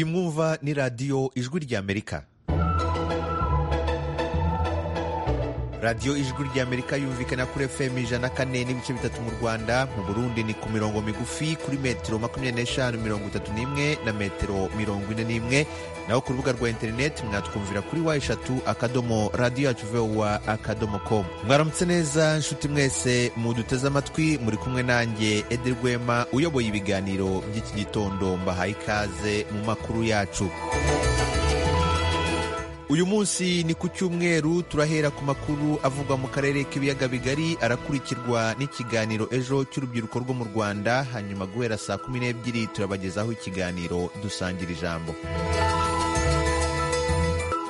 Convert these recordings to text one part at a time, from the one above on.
mwumva ni radiyo ijwi ry'amerika radiyo ijwi ry'amerika yumvikana kuri efemu ijana kane n'ibice bitatu mu rwanda mu burundi ni ku mirongo migufi kuri metero makumyabiri n'eshanu mirongo itatu n'imwe na metero mirongo ine n'imwe naho ku rubuga rwa interineti mwatwumvira kuri wa eshatu akadomo radiyo yacu vowa akadomo komu mwaramutse neza nshuti mwese muduteze amatwi muri kumwe nanjye ede rwema uyoboye ibiganiro by'iki gitondo mbahaye ikaze mu makuru yacu uyu munsi ni ku cyumweru turahera ku makuru avugwa mu karere k'ibiyaga bigari arakurikirwa n'ikiganiro ejo cy'urubyiruko rwo mu rwanda hanyuma guhera saa kumi n'ebyiri turabagezaho ikiganiro dusangira ijambo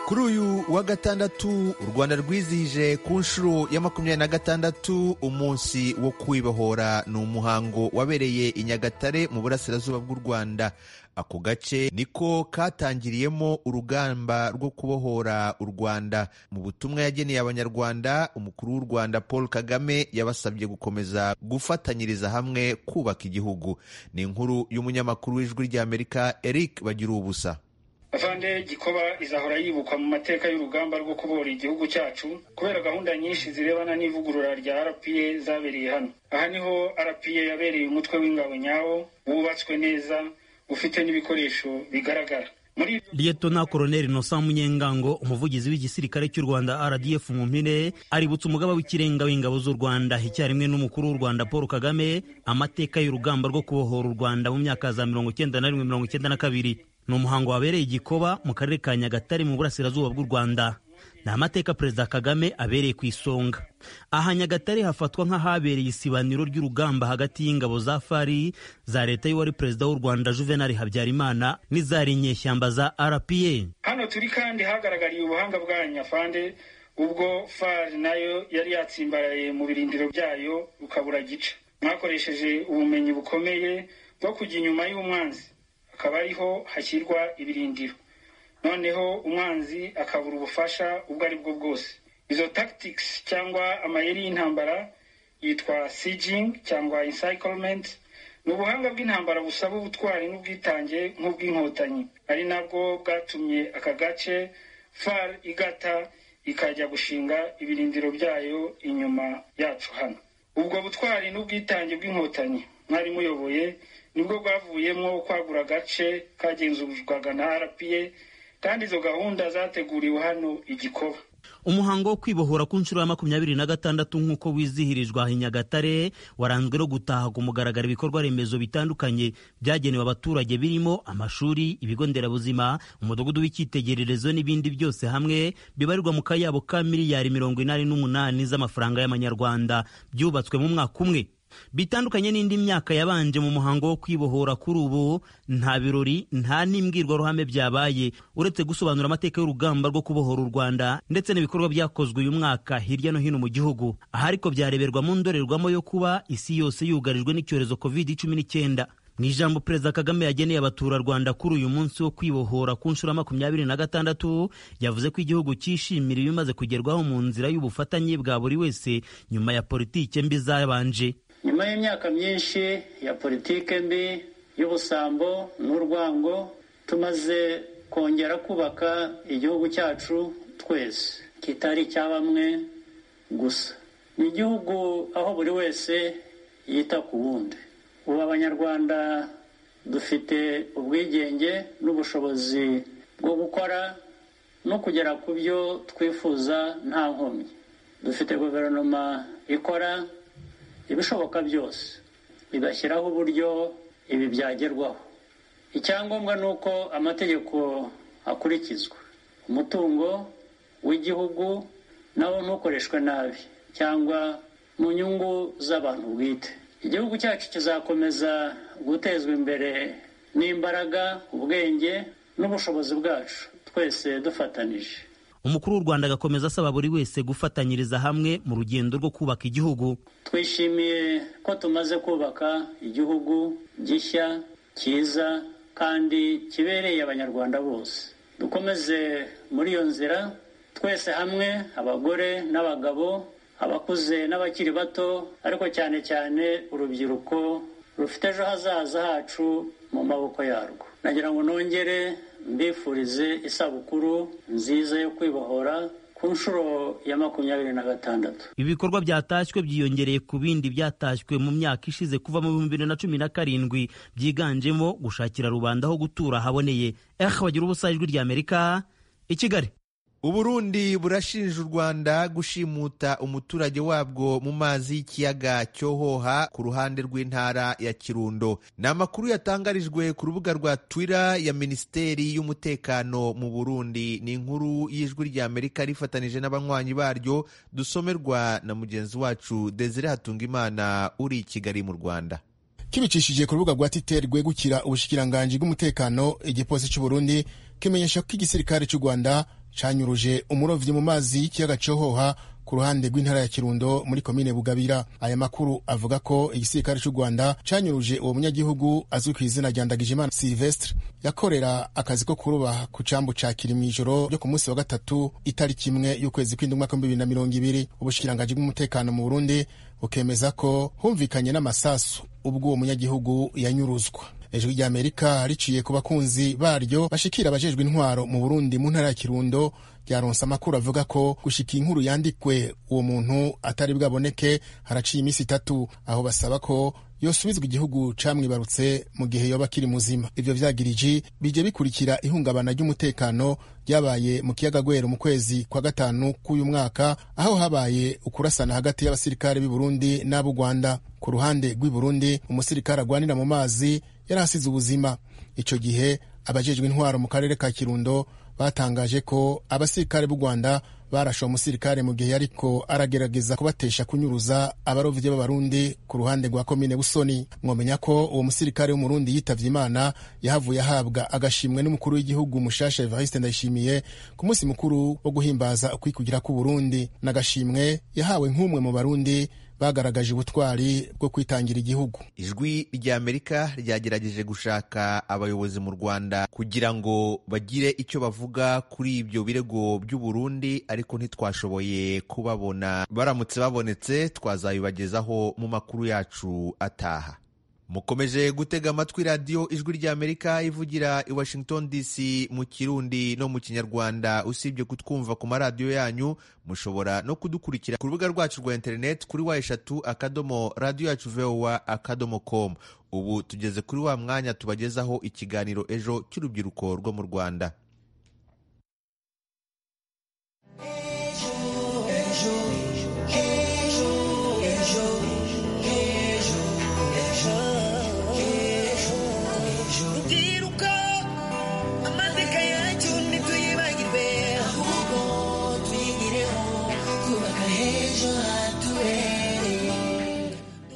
kuri uyu wa gatandatu u rwanda rwizihije ku nshuro ya makumyabiri na gatandatu umunsi wo kwibohora ni umuhango wabereye i nyagatare mu burasirazuba bw'u rwanda ako gace niko katangiriyemo urugamba rwo kubohora u rwanda mu butumwa yageneye abanyarwanda umukuru w'u rwanda paul kagame yabasabye gukomeza gufatanyiriza hamwe kubaka igihugu ni inkuru y'umunyamakuru w'ijwi ry'amerika eric bagira ubusa afande gikoba izahora yibukwa mu mateka y'urugamba rwo kubohora igihugu cyacu kubera gahunda nyinshi zirebana n'ivugurura rya rpa zabereye hano aha niho rpa yabereye umutwe w'ingabo nyawo wubatswe neza ufite n'ibikoresho bigaragara liyetona koroneri nosa munyengango umuvugizi w'igisirikare cy'u rwanda rdf mu mpine aributsa umugaba w'ikirenga w'ingabo z'u rwanda icyarimwe n'umukuru w'u rwanda paul kagame amateka y'urugamba rwo kubohora u rwanda mu myaka za mirongo icyenda na rimwe mirongo icyenda na kabiri ni umuhango wabereye igikoba mu karere ka nyagatare mu burasirazuba bw'u rwanda ni amateka perezida kagame abereye ku isonga aha nyagatare hafatwa nk'ahabereye isibaniro ry'urugamba hagati y'ingabo za fari za leta y'uwari perezida w'u rwanda juvenali habyarimana n'izari nyeshyamba za rpa hano turi kandi hagaragariye ubuhanga bwa nyafande ubwo fari nayo yari yatsimbaraye mu birindiro byayo ukabura gica mwakoresheje ubumenyi bukomeye bwo kujya inyuma y'umwanzi akaba ariho hashyirwa ibirindiro noneho umwanzi akabura ubufasha ubwo ari bwo bwose izo tactics cyangwa amayeri y'intambara yitwa sieging cyangwa encirclement ni ubuhanga bw'intambara busaba ubutwari n'ubwitange nk'ubw'inkotanyi ari nabwo bwatumye aka gace far igata ikajya gushinga ibirindiro byayo inyuma yacu hano ubwo butwari n'ubwitange bw'inkotanyi mwari muyoboye nibwo bwavuyemo kwagura agace kagenzurwaga na rpa kandi izo gahunda zateguriwe hano igikoba umuhango wo kwibohora ku nshuro ya makumyabiri na gatandatu nk'uko wizihirijwe i nyagatare waranzwe no gutaha ku mugaragaro ibikorwa remezo bitandukanye byagenewe abaturage birimo amashuri ibigo nderabuzima umudugudu w'icyitegererezo n'ibindi byose hamwe bibarirwa mu kayabo ka miliyari mirongo inani n'umunani z'amafaranga y'amanyarwanda byubatswe mu mwaka umwe bitandukanye n'indi myaka yabanje mu muhango wo kwibohora kuri ubu nta birori nta n'imbwirwaruhame byabaye uretse gusobanura amateka y'urugamba rwo kubohora u rwanda ndetse n'ibikorwa byakozwe uyu mwaka hirya no hino mu gihugu aha ariko byareberwa mu ndorerwamo yo kuba isi yose yugarijwe n'icyorezo covid cumi n'icyenda mu ijambo perezida kagame yageneye abaturarwanda kuri uyu munsi wo kwibohora ku nshuro ya makumyabiri na gatandatu yavuze ko igihugu cyishimira ibimaze kugerwaho mu nzira y'ubufatanye bwa buri wese nyuma ya politike mbi zabanje nyuma y'imyaka myinshi ya politike mbi y'ubusambo n'urwango tumaze kongera kubaka igihugu cyacu twese kitari icya bamwe gusa ni igihugu aho buri wese yita ku wundi ubu abanyarwanda dufite ubwigenge n'ubushobozi bwo gukora no kugera ku byo twifuza nta nkomyi dufite guverinoma ikora ibishoboka byose igashyiraho uburyo ibi byagerwaho icyangombwa ni uko amategeko akurikizwa umutungo w'igihugu nawo ntukoreshwe nabi cyangwa mu nyungu z'abantu bwite igihugu cyacu kizakomeza gutezwa imbere n'imbaraga ubwenge n'ubushobozi bwacu twese dufatanije umukuru w'u rwanda agakomeza asaba buri wese gufatanyiriza hamwe mu rugendo rwo kubaka igihugu twishimiye ko tumaze kubaka igihugu gishya cyiza kandi kibereye abanyarwanda bose dukomeze muri iyo nzira twese hamwe abagore n'abagabo abakuze n'abakiri bato ariko cyane cyane urubyiruko rufite ejo hazaza hacu mu maboko yarwo nagira ngo nongere mbifurize isabukuru nziza yo kwibohora ku nshuro ya makumyabiri na gatandatu ibi bikorwa byatashywe byiyongereye ku bindi byatashywe mu myaka ishize kuva mu bihumbi bibiri na cumi na karindwi byiganjemo gushakira rubanda aho gutura haboneye ehe bagira ubusa ijwi ry'amerika i kigali uburundi burashinja u rwanda gushimuta umuturage wabwo mu mazi y'ikiyaga cyohoha ku ruhande rw'intara ya kirundo ni amakuru yatangarijwe ku rubuga rwa twitter ya minisiteri y'umutekano mu burundi ni inkuru y'ijwi ry'amerika rifatanije n'abanywanyi baryo dusomerwa na mugenzi wacu desire hatungimana uri i kigali mu rwanda kibicishije ku rubuga rwa twitter rwegukira ubushikiranganji bw'umutekano igipolisi cy'uburundi kimenyesha ko igisirikare cy'u rwanda canyuruje umurovyi mu mazi y'ikiyaga cohoha ku ruhande rw'intara ya kirundo muri komine bugabira aya makuru avuga ko igisirikare cy'u rwanda canyuruje uwo munyagihugu azwi ku izina rya ndagijimana silvestre yakorera akazi ko kuruba ku cambu ca kiri mw'ijoro ryo ku munsi wa gatatu itariki imwe y'ukwezi kw'indwi umwaka w'ibihumbi bibiri na mirongo ibiri ubushikiranganji bw'umutekano mu burundi bukemeza ko humvikanye n'amasasu ubwo uwo munyagihugu yanyuruzwa ijwi rya amerika riciye ku bakunzi baryo bashikira abajejwe intwaro mu burundi mu ntara ya kirundo ryaronse amakuru avuga ko gushika inkuru yandikwe uwo muntu atari bwaboneke haraciye iminsi itatu aho basaba ko yosubizwa igihugu camwibarutse mu gihe yoba akiri muzima ivyo vyagiriji bije bikurikira ihungabana ry'umutekano ryabaye mu kiyaga gwero mu kwezi kwa gatanu k'uyu mwaka aho habaye ukurasana hagati y'abasirikare b'i burundi n'ab'u rwanda ku ruhande rw'i burundi umusirikare agwanira mu mazi yari asize ubuzima icyo gihe abajejwe intwaro mu karere ka kirundo batangaje ko abasirikare b'u rwanda barashe uwo musirikare mu gihe yariko aragerageza kubatesha kunyuruza abarovyi b'abarundi ku ruhande rwa komine busoni mwomenya ko uwo musirikare w'umurundi yitavye imana yahavuye ahabwa agashimwe n'umukuru w'igihugu mushasha evariste ndayishimiye ku munsi mukuru wo guhimbaza ukwikugira k'uburundi n'agashimwe yahawe nk'umwe mu barundi bagaragaje ubutwari bwo kwitangira igihugu ijwi rya amerika ryagerageje gushaka abayobozi mu rwanda kugira ngo bagire icyo bavuga kuri ibyo birego by'uburundi ariko ntitwashoboye kubabona baramutse babonetse twazabibagezaho mu makuru yacu ataha mukomeje gutega amatwi radiyo ijwi rya amerika ivugira i washington dc mu kirundi no mu kinyarwanda usibye kutwumva ku maradiyo yanyu mushobora no kudukurikira ku rubuga rwacu rwa interineti kuri wa eshatu akadomo radiyo yacu vowa akadomo komu ubu tugeze kuri wa mwanya tubagezaho ikiganiro ejo cy'urubyiruko rwo mu rwanda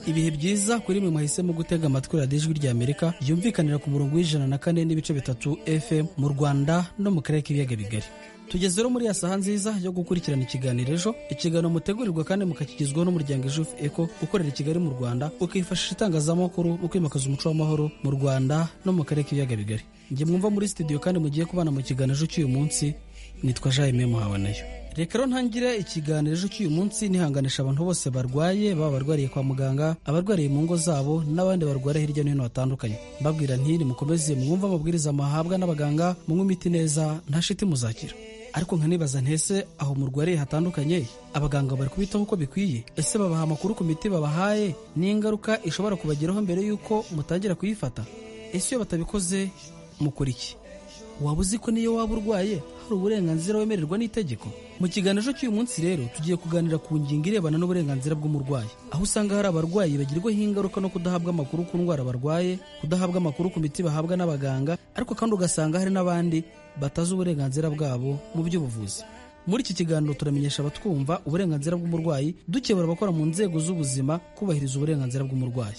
ibihe byiza kuri mwe mwahisemo gutega amatwi radiyo ijwi rya amerika ryumvikanira ku murongo w'ijana na kane n'ibice bitatu fm mu rwanda no mu karere k'ibiyaga bigari tugeze rero muri ya saha nziza yo gukurikirana ikiganiro ejo ikiganiro mutegurirwa kandi mukakigizwaho n'umuryango ijufu eko ukorera i kigali mu rwanda ukifashisha itangazamakuru mu kwimakaza umuco w'amahoro mu rwanda no mu karere k'ibiyaga bigari njye mwumva muri studio kandi mugiye kubana mu kiganiro ejo cy'uyu munsi nitwa jaime muhabanayo reka rero ntangire ikiganiro ejo cy'uyu munsi nihanganisha abantu bose barwaye baba barwariye kwa muganga abarwariye mu ngo zabo n'abandi barwara hirya no hino batandukanye mbabwira ntiri mukomeze mwumve amabwiriza muhabwa n'abaganga munywe imiti neza nta shiti muzakira ariko nkanibaza ntese aho murwariye hatandukanye abaganga bari kubitaho uko bikwiye ese babaha amakuru ku miti babahaye n'ingaruka ishobora kubageraho mbere y'uko mutangira kuyifata ese iyo batabikoze mukora iki waba uzi ko niyo waba urwaye hari uburenganzira wemererwa n'itegeko mu kiganiro cy'uyu munsi rero tugiye kuganira ku ngingo irebana n'uburenganzira bw'umurwayi aho usanga hari abarwayi bagirwaho ingaruka no kudahabwa amakuru ku ndwara barwaye kudahabwa amakuru ku miti bahabwa n'abaganga ariko kandi ugasanga hari n'abandi batazi uburenganzira bwabo mu by'ubuvuzi muri iki kiganiro turamenyesha abatwumva uburenganzira bw'umurwayi dukebura abakora mu nzego z'ubuzima kubahiriza uburenganzira bw'umurwayi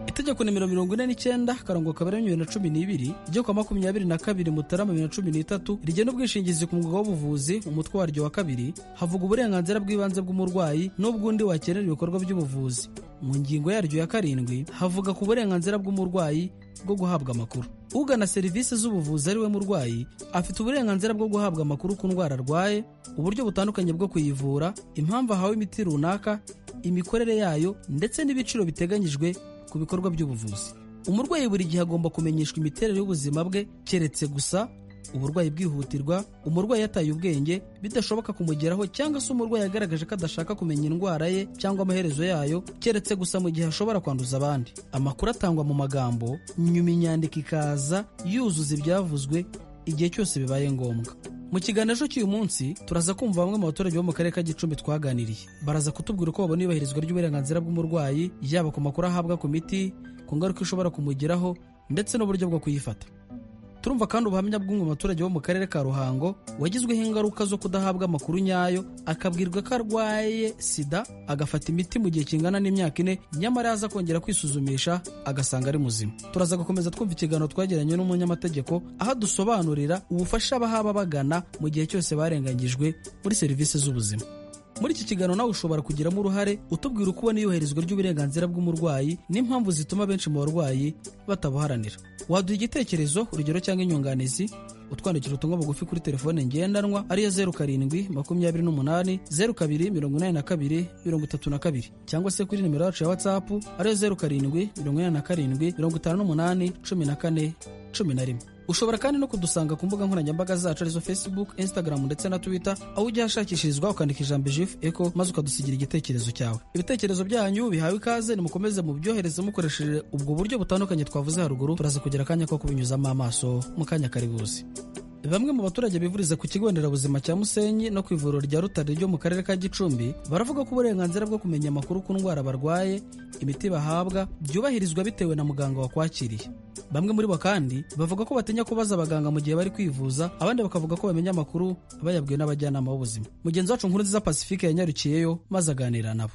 itegeko nimero mirongo ine n'icyenda akarongo kabiri bibiri na cumi n'ibiri ryo kwa makumyabiri na kabiri mutarama bibiri na cumi n'itatu rigena ubwishingizi ku mwuga w'ubuvuzi umutwe waryo wa kabiri havuga uburenganzira bw'ibanze bw'umurwayi n'ubw'undi wakenera ibikorwa by'ubuvuzi mu ngingo yaryo ya karindwi havuga ku burenganzira bw'umurwayi bwo guhabwa amakuru ugana serivisi z'ubuvuzi ari we murwayi afite uburenganzira bwo guhabwa amakuru ku ndwara arwaye uburyo butandukanye bwo kuyivura impamvu ahawe imiti runaka imikorere yayo ndetse n'ibiciro biteganyijwe ku bikorwa by'ubuvuzi umurwayi buri gihe agomba kumenyeshwa imiterere y'ubuzima bwe keretse gusa uburwayi bwihutirwa umurwayi yataye ubwenge bidashoboka kumugeraho cyangwa se umurwayi yagaragaje ko adashaka kumenya indwara ye cyangwa amaherezo yayo keretse gusa mu gihe ashobora kwanduza abandi amakuru atangwa mu magambo nyuma inyandiko ikaza yuzuza ibyavuzwe igihe cyose bibaye ngombwa mu kiganiro ejo cy'uyu munsi turaza kumva bamwe mu baturage bo mu karere ka gicumbi twaganiriye baraza kutubwira uko babona ibahirizwa ry'uburenganzira bw'umurwayi yaba ku makuru ahabwa ku miti ku ngaruka ishobora kumugeraho ndetse n'uburyo bwo kuyifata turumva kandi ubuhamya bw'umwe mu baturage bo mu karere ka ruhango wagizweho ingaruka zo kudahabwa amakuru nyayo akabwirwa ko arwaye sida agafata imiti mu gihe kingana n'imyaka ine nyamara yaza kongera kwisuzumisha agasanga ari muzima turaza gukomeza twumva ikiganiro twagiranye n'umunyamategeko aho dusobanurira ubufasha bahaba bagana mu gihe cyose barenganyijwe muri serivisi z'ubuzima muri iki kiganiro nawe ushobora kugiramo uruhare utubwira uko ubona iyubahirizwa ry'uburenganzira bw'umurwayi n'impamvu zituma benshi mu barwayi batabuharanira waduha igitekerezo urugero cyangwa inyunganizi utwandikira ubutumwa bugufi kuri telefone ngendanwa ariyo zeru karindwi makumyabiri n'umunani zeru kabiri mirongo inani na kabiri mirongo itatu na kabiri cyangwa se kuri nimero yacu ya watsapu ariyo zeru karindwi mirongo inani na karindwi mirongo itanu n'umunani cumi na kane cumi na rimwe ushobora kandi no kudusanga ku mbuga nkoranyambaga zacu arizo facebook instagram ndetse na twitter aho ujya hashakishirizwa ukandika ijambo jif eco maze ukadusigira igitekerezo cyawe ibitekerezo byanyu bihawe ikaze nimukomeze mubyohereze mukoresheje ubwo buryo butandukanye twavuze haruguru turaza kugira akanya ko kubinyuzamo amaso mu kanya kari buzi bamwe mu baturage bivuriza ku kigo nderabuzima cya musenyi no ku ivuriro rya rutare ryo mu karere ka gicumbi baravuga ko uburenganzira bwo kumenya amakuru ku ndwara barwaye imiti bahabwa byubahirizwa bitewe na muganga wakwakiriye bamwe muri bo kandi bavuga ko batinya kubaza abaganga mu gihe bari kwivuza abandi bakavuga ko bamenya amakuru bayabwiwe n'abajyanama b'ubuzima mugenzi wacu nkuru nziza pacifique yanyarukiyeyo maze aganira nabo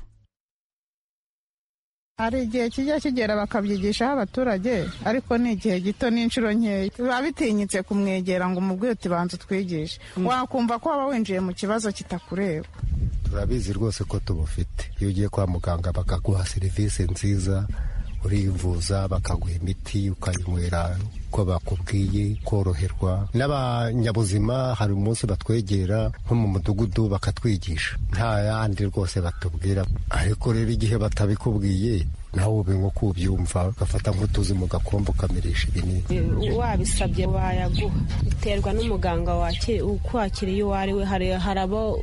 hari igihe kijya kigera bakabyigishaho abaturage ariko ni igihe gito n'inshuro nkeya biba bitinyitse kumwegera ngo umubwire uti banza utwigishe wakumva ko waba winjiye mu kibazo kitakureba turabizi rwose ko tubufite iyo ugiye kwa muganga bakaguha serivisi nziza urivuza bakaguha imiti ukayinywera uko bakubwiye koroherwa n'abanyabuzima hari umunsi batwegera nko mu mudugudu bakatwigisha nta yandi rwose batubwira ariko rero igihe batabikubwiye nawe ube nko kubyumva ugafata nk'utuzi mu gakombe ukamirisha ibinini wabisabye bayaguha biterwa n'umuganga ukwakiriye uwo ari we hari abo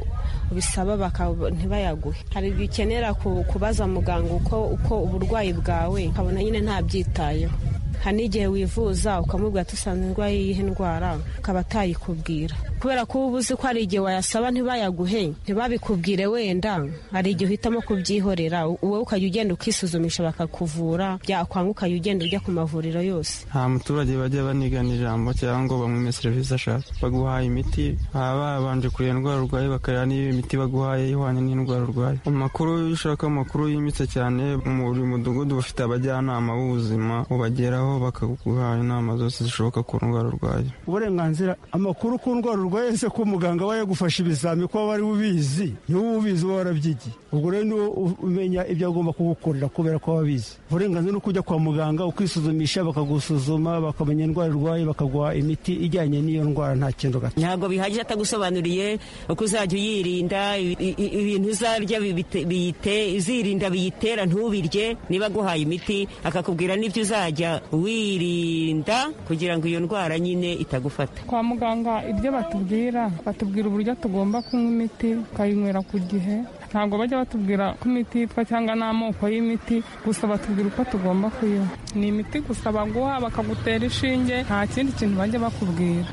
bisaba ntibayaguhe hari igihe ukenera kubaza muganga uko uko uburwayi bwawe ukabona nyine ntabyitayeho hari n'igihe wivuza ukamubwira dusanzwe ndwaye iyihe ndwara ukaba atayikubwira kubera ko uba uzi ko hari igihe wayasaba ntibayaguhe ntibabikubwire wenda hari igihe uhitamo kubyihorera wowe ukajya ugenda ukisuzumisha bakakuvura byakwanga ukajya ugenda ujya ku mavuriro yose nta muturage bajya banigana ijambo cyangwa ngo bamwime serivisi ashaka baguhaye imiti baba babanje kureba indwara urwaye bakareba niba imiti baguhaye ihwanye n'indwara urwaye amakuru iyo ushaka amakuru yimbitse cyane buri mudugudu bafite abajyanama b'ubuzima ubageraho bakaguha inama zose zishoboka ku ndwara urwaye uburenganzira amakuru ku ndwara urwaye se ko muganga aba yagufasha ibizami ko wari ubizi niba ubizi uba warabyigiye ubwo rero niwo umenya ibyo agomba kugukorera kubera ko wabizi uburenganzira ni ukujya kwa muganga ukisuzumisha bakagusuzuma bakamenya indwara urwaye bakaguha imiti ijyanye n'iyo ndwara nta kintu gato ntabwo bihagije atagusobanuriye uko uzajya uyirinda ibintu uzarya uzirinda biyitera ntubirye niba aguhaye imiti akakubwira n'ibyo uzajya wirinda kugira ngo iyo ndwara nyine itagufata kwa muganga ibyo batubwira batubwira uburyo tugomba kunywa imiti tukayinywera ku gihe ntabwo bajya batubwira ko imiti yitwa cyangwa n'amoko y'imiti gusa batubwira uko tugomba kuyinywa ni imiti gusa baguha bakagutera ishinge nta kindi kintu bajya bakubwira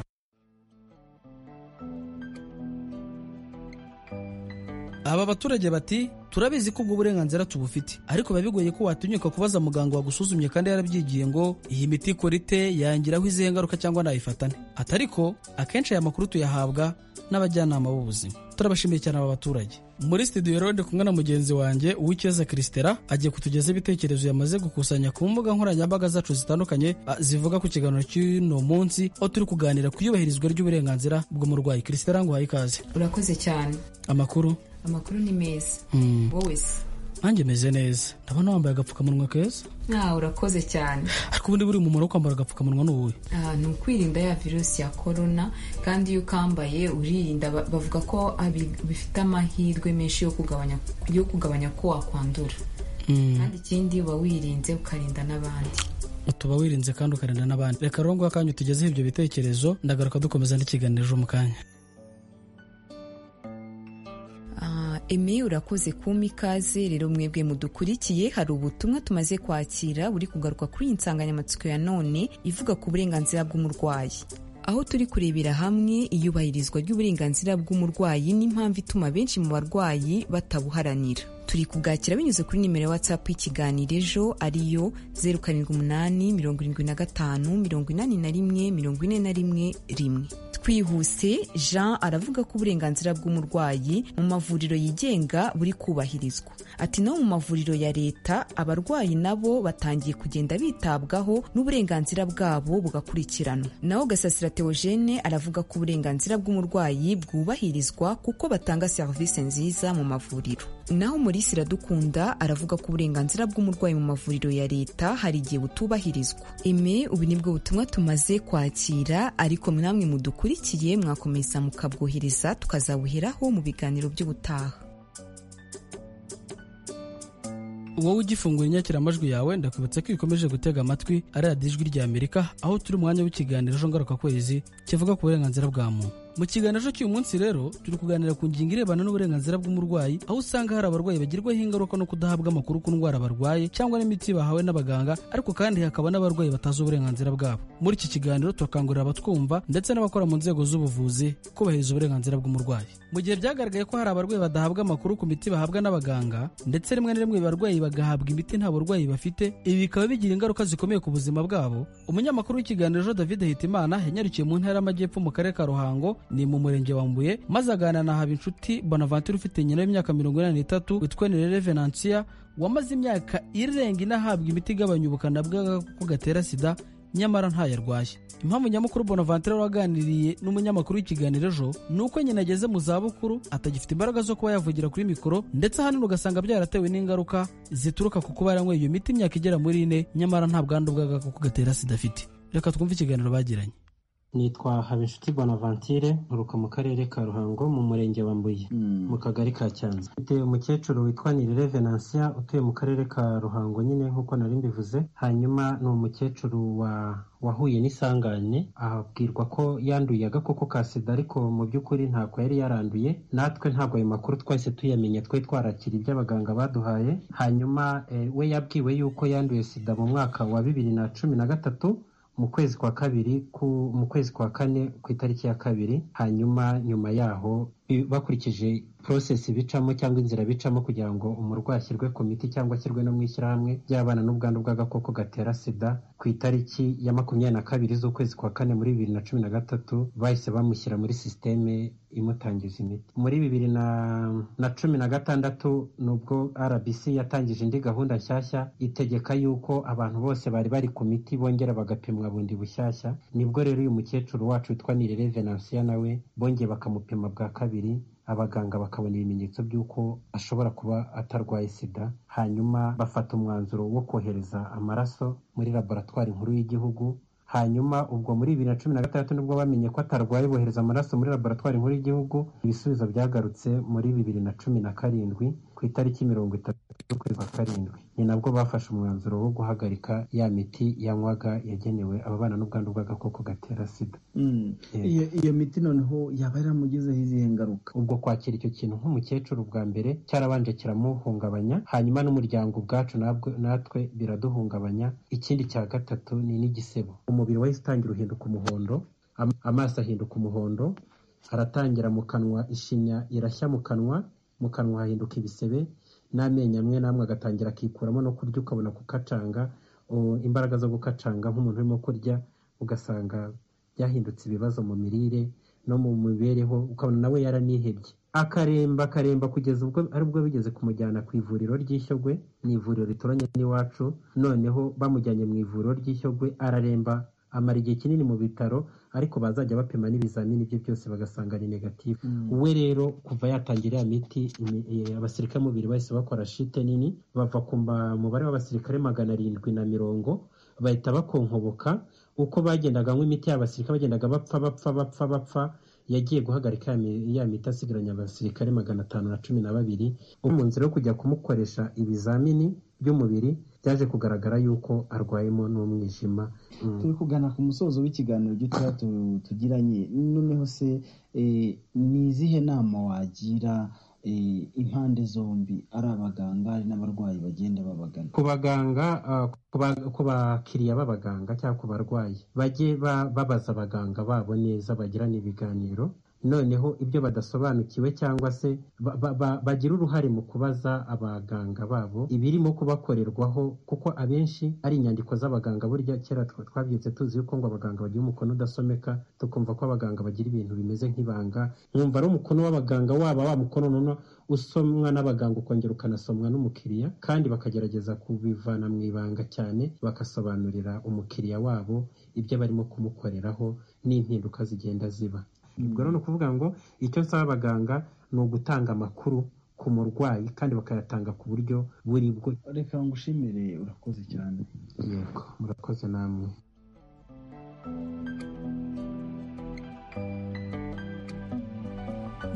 aba baturage bati turabizi ko ubwo burenganzira tubufite ariko biba bigoye ko watinyuka kubaza muganga wagusuzumye kandi yarabyigiye ngo iyi miti ikora ite yangiraho izihe ngaruka cyangwa nayifatane ati ariko akenshi aya makuru tuyahabwa n'abajyanama b'ubuzima turabashimiye cyane aba baturage muri studio rero ndi kumwe na mugenzi wanjye uw'icyeza christela agiye kutugezaho ibitekerezo yamaze gukusanya ku mbuga nkoranyambaga zacu zitandukanye zivuga ku kiganiro cy'uno munsi aho turi kuganira ku iyubahirizwa ry'uburenganzira bw'umurwayi christela ngo uhaye ikaze urakoze cyane amakuru amakuru ni meza wowe se nanjye meze neza ndabona wambaye agapfukamunwa keza nta urakoze cyane ariko ubundi buri umumaro wo kwambara agapfukamunwa ni uwuhe ni ukwirinda ya virusi ya korona kandi iyo ukambaye uririnda bavuga ko bifite amahirwe menshi yo kugabanya ko wakwandura kandi ikindi uba wirinze ukarinda n'abandi tuba wirinze kandi ukarinda n'abandi reka rero ngo akanya tugezeho ibyo bitekerezo ndagaruka dukomeza n'ikiganiro ejo mu kanya eme urakoze kumpa ikaze rero mwebwe mudukurikiye hari ubutumwa tumaze kwakira buri kugaruka kuri iyi nsanganyamatsiko ya none ivuga ku burenganzira bw'umurwayi aho turi kurebera hamwe iyubahirizwa ry'uburenganzira bw'umurwayi n'impamvu ituma benshi mu barwayi batabuharanira turi kubwakira binyuze kuri nimero ya whatsapp y'ikiganiro ejo ariyo zeru karindwi umunani mirongo irindwi na gatanu mirongo inani na rimwe mirongo ine na rimwe rimwe twihuse jean aravuga ko uburenganzira bw'umurwayi mu mavuriro yigenga buri kubahirizwa ati no mu mavuriro ya leta abarwayi nabo batangiye kugenda bitabwaho n'uburenganzira bwabo bugakurikiranwa naho gasasira teogene aravuga ko uburenganzira bw'umurwayi bwubahirizwa kuko batanga serivisi nziza mu mavuriro naho umurisi iradukunda aravuga ko uburenganzira bw'umurwayi mu mavuriro ya leta hari igihe butubahirizwa eme ubu nibwo butumwa tumaze kwakira ariko namwe mudukurikiye mwakomeza mukabwohereza tukazabuheraho mu biganiro by'ubutaha wowe ugifungura inyakiramajwi yawe ndakwibutsa ko ikomeje gutega amatwi ari radiyo ijwi rya amerika aho turi umwanya w'ikiganiro ejo ngarukakwezi kivuga ku burenganzira bwa muntu mu kiganiro cy'uyu munsi rero turi kuganira ku ngingo irebana n'uburenganzira bw'umurwayi aho usanga hari abarwayi bagirwaho ingaruka no kudahabwa amakuru ku ndwara barwaye cyangwa n'imiti bahawe n'abaganga ariko kandi hakaba n'abarwayi batazi uburenganzira bwabo muri iki kiganiro turakangurira abatwumva ndetse n'abakora mu nzego z'ubuvuzi kubahiriza uburenganzira bw'umurwayi mu gihe byagaragaye ko hari abarwayi badahabwa amakuru ku miti bahabwa n'abaganga ndetse rimwe na rimwe barwayi bagahabwa imiti nta burwayi bafite ibi bikaba bigira ingaruka zikomeye ku buzima bwabo umunyamakuru w'ikiganiro David Hitimana yanyarukiye mu ntara y'amajyepfo mu karere ka Ruhango ni mu murenge wa Mbuye maze aganira na Habinshuti Bonaventure ufite nyina w'imyaka mirongo inani n'itatu witwa Nirere Venantia wamaze imyaka irenga inahabwa imiti igabanya ubukana bw'agakoko gatera sida nyamara ntayo arwaye impamvu nyamukuru bonaventure waganiriye n'umunyamakuru w'ikiganiro ejo ni uko nyina ageze mu zabukuru atagifite imbaraga zo kuba yavugira kuri mikoro ndetse ahanini ugasanga byaratewe n'ingaruka zituruka ku kuba yaranyweye iyo miti imyaka igera muri ine nyamara nta bwandu bw'agakoko gatera sida afite reka twumve ikiganiro bagiranye nitwa habinshuti bonaventure nturuka mu karere ka ruhango mu murenge wa mbuye mu kagari ka cyanza mfite umukecuru witwa nirere venansia utuye mu karere ka ruhango nyine nk'uko nari mbivuze hanyuma ni umukecuru wa wahuye n'isangane abwirwa ko yanduye agakoko ka sida ariko mu by'ukuri ntabwo yari yaranduye natwe ntabwo ayo makuru twahise tuyamenya twari twarakira ibyo abaganga baduhaye hanyuma we yabwiwe yuko yanduye sida mu mwaka wa bibiri na cumi na gatatu mu kwezi kwa kabiri ku mu kwezi kwa kane ku itariki ya kabiri hanyuma nyuma yaho bakurikije porosesi bicamo cyangwa inzira bicamo kugira ngo umurwayi ashyirwe ku miti cyangwa ashyirwe no mu ishyirahamwe ry'abana n'ubwandu bw'agakoko gatera sida ku itariki ya makumyabiri na kabiri z'ukwezi kwa kane muri bibiri na cumi na gatatu bahise bamushyira muri sisiteme imutangiza imiti muri bibiri na, na cumi na gatandatu nubwo rbc yatangije indi gahunda nshyashya itegeka yuko abantu bose bari bari ku miti bongera bagapimwa bundi bushyashya nibwo rero uyu mukecuru wacu witwa nirere venansiya nawe bongeye bakamupima bwa kabiri abaganga bakabona ibimenyetso by'uko ashobora kuba atarwaye sida hanyuma bafata umwanzuro wo kohereza amaraso muri laboratwari nkuru y'igihugu hanyuma ubwo muri bibiri na cumi na gatandatu nibwo bamenye ko atarwaye bohereza amaraso muri laboratwari nkuru y'igihugu ibisubizo byagarutse muri bibiri na cumi na karindwi ku itariki mirongo itatu z'ukwezi kwa karindwi ni nabwo bafashe umwanzuro wo guhagarika ya miti yanywaga yagenewe ababana n'ubwandu bw'agakoko gatera sida iyo miti noneho yaba yaramugizeho izihe ngaruka ubwo kwakira icyo kintu nk'umukecuru bwa mbere cyarabanje kiramuhungabanya hanyuma n'umuryango ubwacu natwe biraduhungabanya ikindi cya gatatu ni n'igisebo umubiri wahise utangira uhinduka umuhondo amaso ahinduka umuhondo aratangira mu kanwa ishinya irashya mu kanwa mu kanwa hahinduka ibisebe n'amenyo amwe n'amwe agatangira akikuramo no kurya ukabona gukacanga imbaraga zo gukacanga nk'umuntu urimo kurya ugasanga byahindutse ibibazo mu mirire no mu mibereho ukabona nawe yaranihebye akaremba akaremba kugeza ubwo aribwo bigeze kumujyana ku ivuriro ry'ishyogwe ni ivuriro rituranye n'iwacu noneho bamujyanye mu ivuriro ry'ishyogwe araremba amara igihe kinini mu bitaro ariko bazajya bapima n'ibizamini bye byose bagasanga ni negatifu we rero kuva yatangira ya miti abasirikare mubiri bahise bakora shite nini bava ku mubare w'abasirikare magana arindwi na mirongo bahita bakonkoboka uko bagendaga anywa imiti y'abasirikare bagendaga bapfa bapfa bapfa bapfa yagiye guhagarika ya miti asigaranye abasirikare magana atanu na cumi na babiri mu nzira yo kujya kumukoresha ibizamini by'umubiri byaje kugaragara yuko arwayemo n'umwijima Mm. turi kugana ku musozo w'ikiganiro gitoya tu- tugiranye noneho se eh, ni izihe nama wagira eh, impande zombi ari abaganga ari n'abarwayi bagenda babagana ku baganga ah, ku ba- ku bakiriya b'abaganga cyangwa ku barwayi bajye ba- babaza abaganga babo neza bagirane ibiganiro noneho ibyo badasobanukiwe cyangwa se ba- ba- ba- bagira uruhare mu kubaza abaganga babo ibirimo kubakorerwaho kuko abenshi ari inyandiko z'abaganga burya kera twa- twabyutse tuzi yuko ngo abaganga bagira umukono udasomeka tukumva ko abaganga bagira ibintu bimeze nk'ibanga nkumva ari umukono w'abaganga waba wa mukono noneho usomwa n'abaganga ukongera ukanasomwa n'umukiriya kandi bakagerageza kubivana mu ibanga cyane bagasobanurira umukiriya wabo ibyo barimo kumukoreraho n'impinduka zigenda ziba ubwo rero ni ukuvuga ngo icyo nsaba abaganga ni ugutanga amakuru ku murwayi kandi bakayatanga ku buryo buri bwo reka ngushimire urakoze cyane yego murakoze namwe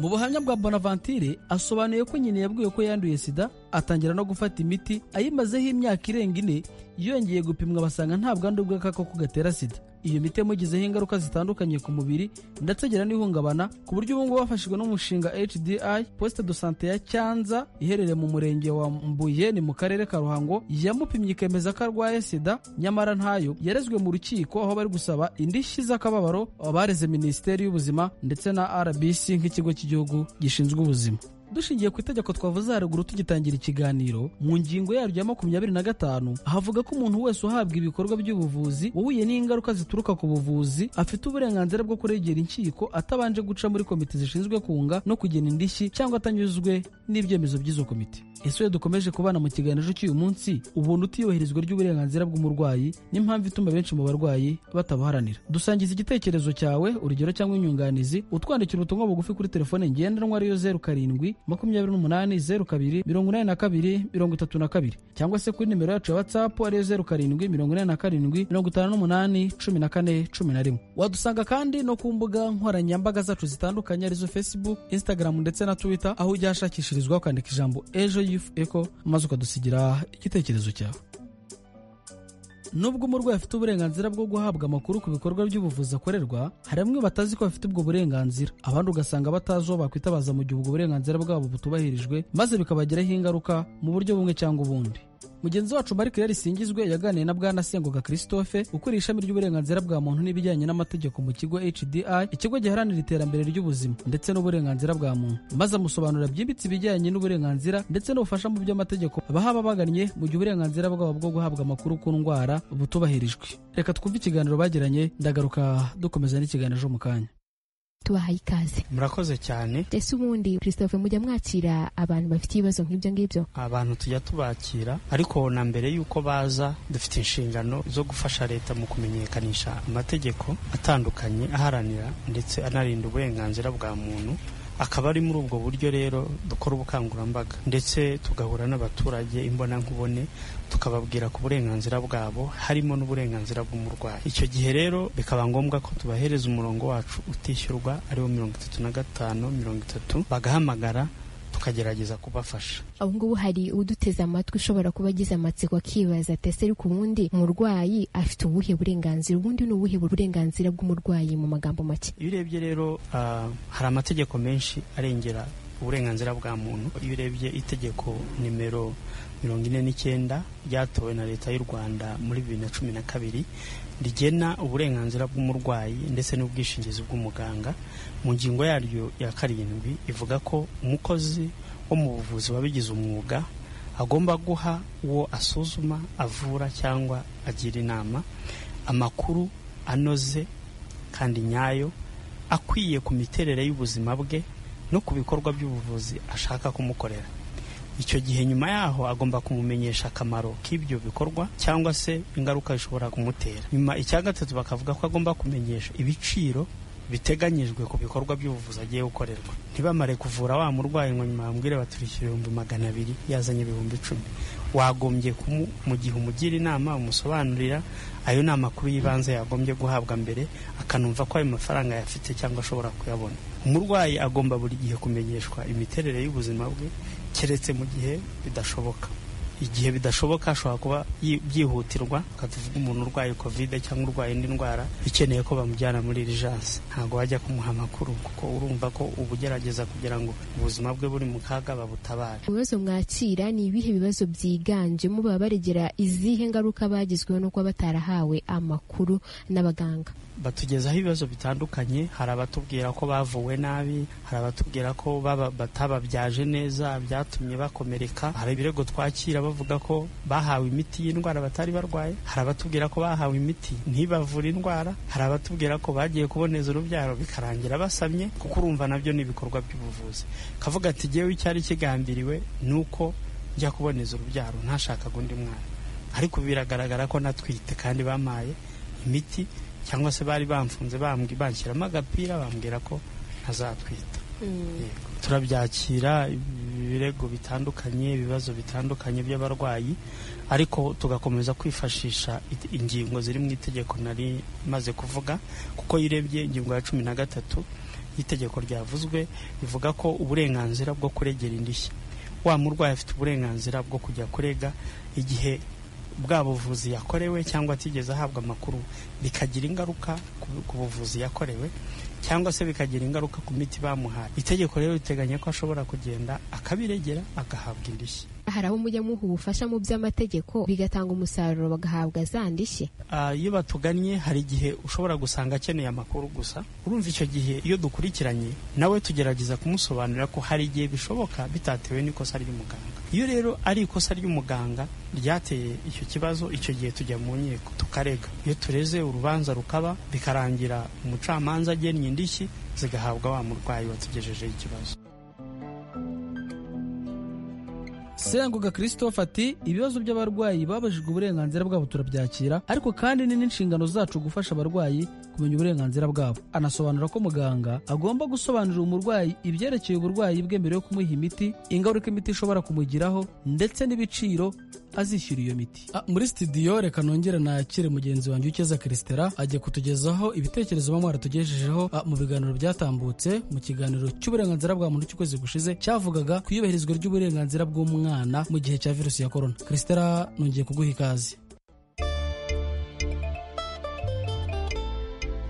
mu buhamya bwa bonaventure asobanuye ko nyina yabwiwe ko yanduye sida atangira no gufata imiti ayimazeho imyaka irenga ine yongeye gupimwa basanga nta bwandu bw'agakoko gatera sida iyo miti yamugizeho ingaruka zitandukanye ku mubiri ndetse agira n'ihungabana ku buryo ubu ngubu bafashijwe n'umushinga hdi poste de sante ya cyanza iherereye mu murenge wa mbuye ni mu karere ka ruhango yamupimye ikemeza ko arwaye sida nyamara ntayo yarezwe mu rukiko aho bari gusaba indishyi z'akababaro abareze minisiteri y'ubuzima ndetse na rbc nk'ikigo cy'igihugu gishinzwe ubuzima dushingiye ku itegeko twavuze haruguru tugitangira ikiganiro mu ngingo yaryo ya makumyabiri na gatanu havuga ko umuntu wese uhabwa ibikorwa by'ubuvuzi wahuye n'ingaruka zituruka ku buvuzi afite uburenganzira bwo kuregera inkiko atabanje guca muri komite zishinzwe kunga no kugena indishyi cyangwa atanyuzwe n'ibyemezo by'izo komite ese iyo dukomeje kubana mu kiganiro cy'uyu munsi ubona utiyubahirizwa ry'uburenganzira bw'umurwayi n'impamvu ituma benshi mu barwayi batabuharanira dusangiza igitekerezo cyawe urugero cyangwa inyunganizi utwandikira ubutumwa bugufi kuri telefone ngendanwa ariyo zeru karindwi makumyabiri n'umunani zeru kabiri mirongo inani na kabiri mirongo itatu na kabiri cyangwa se kuri nimero yacu ya watsapu ariyo zeru karindwi mirongo inani na karindwi mirongo itanu n'umunani cumi na kane cumi na rimwe wadusanga kandi no ku mbuga nkoranyambaga zacu zitandukanye arizo facebook instagram ndetse na twitter aho ujya hashakishirizwa ukandika ijambo ejo yufu eko maze ukadusigira igitekerezo cyawe nubwo umurwayi afite uburenganzira bwo guhabwa amakuru ku bikorwa by'ubuvuzi akorerwa hari bamwe batazi ko bafite ubwo burenganzira abandi ugasanga batazi uwo bakwitabaza mu gihe ubwo burenganzira bwabo butubahirijwe maze bikabagiraho ingaruka mu buryo bumwe cyangwa ubundi mugenzi wacu Mark Risingizwe yaganiriye na Bwana Sengoga Christophe ukuriye ishami ry'uburenganzira bwa muntu n'ibijyanye n'amategeko mu kigo HDI ikigo giharanira iterambere ry'ubuzima ndetse n'uburenganzira bwa muntu maze amusobanurira byimbitse ibijyanye n'uburenganzira ndetse n'ubufasha mu by'amategeko bahaba bagannye mu gihe uburenganzira bwabo bwo guhabwa amakuru ku ndwara butubahirijwe reka twumve ikiganiro bagiranye ndagaruka dukomeza n'ikiganiro ejo mu kanya tubahaye ikaze murakoze cyane ese ubundi christophe mujya mwakira abantu bafite ibibazo nk'ibyo ngibyo abantu tujya tubakira ariko na mbere y'uko baza dufite inshingano zo gufasha leta mu kumenyekanisha amategeko atandukanye aharanira ndetse anarinda uburenganzira bwa muntu akaba ari muri ubwo buryo rero dukora ubukangurambaga ndetse tugahura n'abaturage imbonankubone tukababwira ku burenganzira bwabo harimo n'uburenganzira bw'umurwayi icyo gihe rero bikaba ngombwa ko tubahereza umurongo wacu utishyurwa ariwo mirongo itatu na gatanu mirongo itatu bagahamagara tukagerageza kubafasha ubu ngubu hari uduteze amatwi ushobora kuba agize amatsiko akibaza ati ese ariko ubundi umurwayi afite ubuhe burenganzira ubundi ni ubuhe burenganzira bw'umurwayi mu magambo make iyo urebye rero ah, hari amategeko menshi arengera uburenganzira bwa muntu iyo urebye itegeko nimero mirongo ine n'icyenda ryatowe na leta y'u rwanda muri bibiri na cumi na kabiri rigena uburenganzira bw'umurwayi ndetse n'ubwishingizi bw'umuganga mu ngingo yaryo ya karindwi ivuga ko umukozi wo mu buvuzi wabigize umwuga agomba guha uwo asuzuma avura cyangwa agira inama amakuru anoze kandi nyayo akwiye ku miterere y'ubuzima bwe no ku bikorwa by'ubuvuzi ashaka kumukorera icyo gihe nyuma yaho agomba kumumenyesha akamaro k'ibyo bikorwa cyangwa se ingaruka bishobora kumutera nyuma icya gatatu bakavuga ko agomba kumenyesha ibiciro biteganyijwe ku bikorwa by'ubuvuzi agiye gukorerwa ntibamare kuvura wa murwayi ngo nyuma bamubwire baturishyura ibihumbi magana abiri yazanye ibihumbi icumi wagombye kumu mu gihe umugira inama umusobanurira ayo ni amakuru y'ibanze yagombye guhabwa mbere akanumva ko ayo mafaranga yafite cyangwa ashobora kuyabona umurwayi agomba buri gihe kumenyeshwa imiterere y'ubuzima bwe keretse mu gihe bidashoboka igihe bidashoboka ashobora kuba yi- byihutirwa tuvuga umuntu urwaye kovide cyangwa urwaye indi ndwara ikeneye ko bamujyana muri irijansi ntabwo bajya kumuha amakuru kuko urumva ko uba ugerageza kugira ngo ubuzima bwe buri mu kaga babutabare ibibazo mwakira ni ibihe bibazo byiganjemo baba baregera izihe ngaruka bagizweho no kuba batarahawe amakuru n'abaganga batugezaho ibibazo bitandukanye hari abatubwira ko bavuwe nabi hari abatubwira ko baba- batababyaje neza byatumye bakomereka hari ibirego twakira bavuga ko bahawe imiti y'indwara batari barwaye hari abatubwira ko bahawe imiti ntibavure indwara hari abatubwira ko bagiye kuboneza urubyaro bikarangira basamye kuko urumva nabyo ni ibikorwa by'ubuvuzi kavuga ati jyewe icyari kigambiriwe ni uko njya kuboneza urubyaro ntashakaga undi mwana ariko biragaragara ko natwite kandi bampaye imiti cyangwa se bari bamfunze bambwi- banshyiramo agapira bambwira ko ntazatwita Yego. turabyakira ibirego bitandukanye ibibazo bitandukanye by'abarwayi ariko tugakomeza kwifashisha it- ingingo ziri mu itegeko nari maze kuvuga kuko iyo urebye ingingo ya cumi na gatatu y'itegeko ryavuzwe rivuga ko uburenganzira bwo kuregera indishyi wa murwayi afite uburenganzira bwo kujya kurega igihe bwa buvuzi yakorewe cyangwa atigeze ahabwa amakuru bikagira ingaruka ku- ku buvuzi yakorewe cyangwa se bikagira ingaruka ku miti bamuhaye itegeko rero riteganya ko ashobora kugenda akabiregera agahabwa indishyi hari aho mujya muha ubufasha mu by'amategeko bigatanga umusaruro bagahabwa za ndishyi Ah, iyo batugannye hari igihe ushobora gusanga akeneye amakuru gusa urumva icyo gihe iyo dukurikiranye nawe tugerageza kumusobanurira ko hari igihe bishoboka bitatewe n'ikosa ry'umuganga iyo rero ari ikosa ry'umuganga ryateye icyo kibazo icyo gihe tujya mu nkiko tukarega iyo tureze urubanza rukaba bikarangira umucamanza agennye indishyi zigahabwa wa murwayi watugejejeho ikibazo sengoga christophe ati ibibazo by'abarwayi babajijwe uburenganzira bwabo turabyakira ariko kandi ni n'inshingano zacu gufasha abarwayi kumenya uburenganzira bwabo anasobanura ko muganga agomba gusobanurira umurwayi ibyerekeye uburwayi bwe mbere yo kumuha imiti ingaruka imiti ishobora kumugiraho ndetse n'ibiciro azishyura iyo miti Ah, muri studio reka nongere nakire mugenzi wanjye ukeza christera ajya kutugezaho ibitekerezo bamwe baratugejejeho ah, mu biganiro byatambutse mu kiganiro cy'uburenganzira bwa muntu cy'ukwezi gushize cyavugaga ku iyubahirizwa ry'uburenganzira bw'umwana mu gihe cya virusi ya korona christera nongeye kuguha ikaze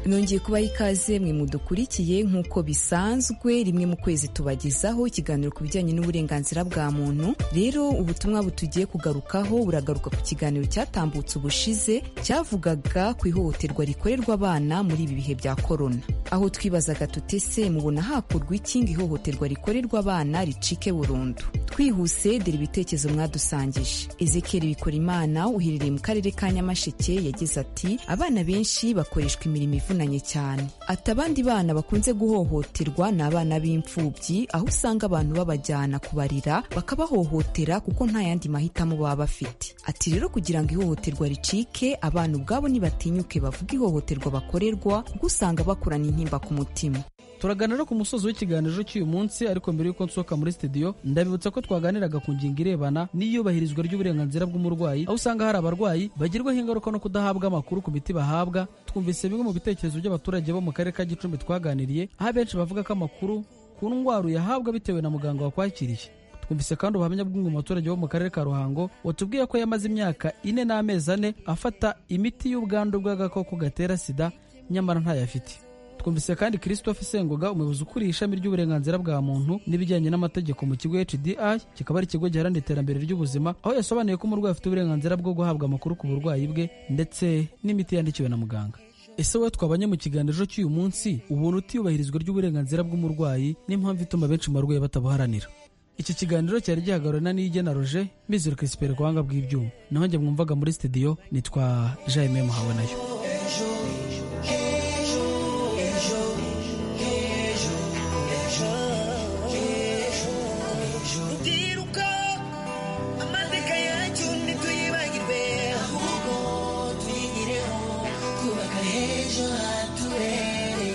nongeye kubaha ikaze mwe mudukurikiye nk'uko bisanzwe rimwe mu kwezi tubagezaho ikiganiro ku bijyanye n'uburenganzira bwa muntu rero ubutumwa butugiye kugarukaho buragaruka ku kiganiro cyatambutse ubushize cyavugaga ku ihohoterwa rikorerwa abana muri ibi bihe bya korona aho twibazaga tutese mubona hakurwa iki ngo ihohoterwa rikorerwa abana ricike burundu twihuse dore ibitekerezo mwadusangije ezekeri bikora imana uherereye mu karere ka nyamasheke yagize ati abana benshi bakoreshwa imirimo ivunanye cyane ati abandi bana bakunze guhohoterwa ni abana b'imfubyi aho usanga abantu babajyana kubarira bakabahohotera kuko nta yandi mahitamo baba bafite ati rero kugira ngo ihohoterwa ricike abana ubwabo nibatinyuke bavuga ihohoterwa bakorerwa kuko usanga bakurana intimba ku mutima turaganira ku musozi w'ikiganiro cy'uyu munsi ariko mbere y'uko nsohoka muri studio ndabibutsa ko twaganiraga ku ngingo irebana n'iyubahirizwa ry'uburenganzira bw'umurwayi aho usanga hari abarwayi bagirwaho ingaruka no kudahabwa amakuru ku miti bahabwa twumvise bimwe mu bitekerezo by'abaturage bo mu karere ka gicumbi twaganiriye aho abenshi bavuga ko amakuru ku ndwara uyahabwa bitewe na muganga wakwakiriye twumvise kandi ubuhamya bw'umwe mu baturage bo mu karere ka ruhango watubwiye ko yamaze imyaka ine n'amezi ane afata imiti y'ubwandu bw'agakoko gatera sida nyamara ntayo afite twumvise kandi christophe sengoga umuyobozi ukuriye ishami ry'uburenganzira bwa muntu n'ibijyanye n'amategeko mu kigo hdi kikaba ari ikigo giharanira iterambere ry'ubuzima aho yasobanuye ko umurwayi afite uburenganzira bwo guhabwa amakuru ku burwayi bwe ndetse n'imiti yandikiwe na muganga ese wowe twabanye mu kiganiro cy'uyu munsi ubuntu utiyubahirizwa ry'uburenganzira bw'umurwayi n'impamvu ituma benshi mu barwayi batabuharanira iki kiganiro cyari gihagararana n'igena roje mizero crispere ku buhanga bw'ibyuma naho njye mwumvaga muri studio nitwa jaime muhawe nayo tutiruka amateka yacu ntituyibagirwe ahubwo tuyigireho twubaka h'ejo hatubereye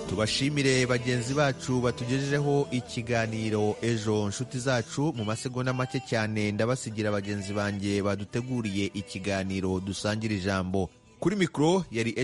tubashimire bagenzi bacu batugejejeho ikiganiro ejo nshuti zacu mu masegonda make cyane ndabasigira bagenzi banjye baduteguriye ikiganiro dusangira ijambo kuri mikoro yari